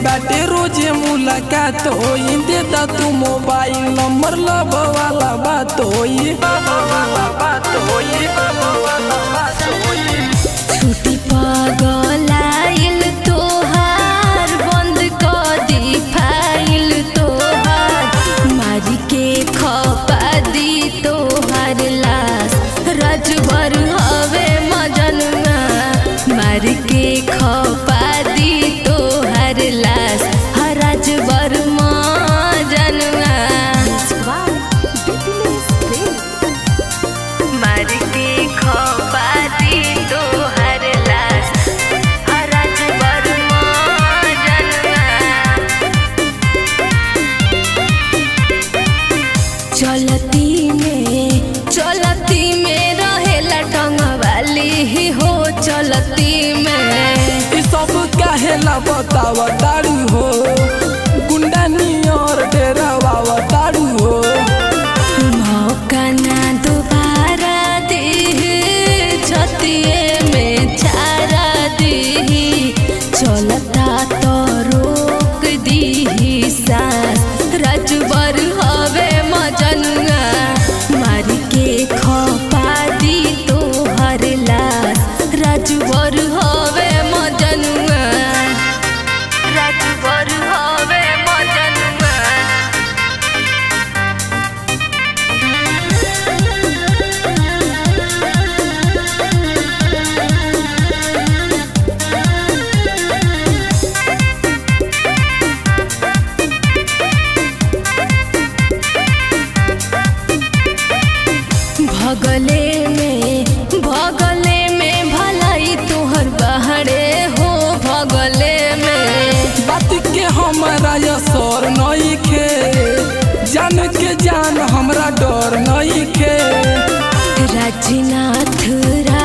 बाटे रोजे मुलाकात होई दे दा तू मोबाइल नंबर लब वाला बात होई बात होई बात होई छुट्टी पगलाइल तोहार बंद कर दी फाइल तोहार मारी के खपा दी तोहार लाश रजबर हवे मजनुआ मारी के खपा दी तोहार लाश हर रजबर मजनुआ मार के खपा दी तोहर लाश हरज बरमा जनवा चलती में चलती में रहेला टंगवाली ही हो चलती में ई सब काहेला बतावा तारू हो गुंडा नियर डेरावा तारू हो मौका ना दोबारा दे छतिए में चारा दी चलता तो रोक दी सास रजबर हवे मजनुआ मार के खपा दी तोहर लाश रजबर हवे मजनुआ रजबर हवे मजनुआ भगले में भगले में भलाई तोहर बहरे हो भगले में बात के हमारा असर नहीं खे जान के जान हमरा डर नहीं खे राजनाथ रा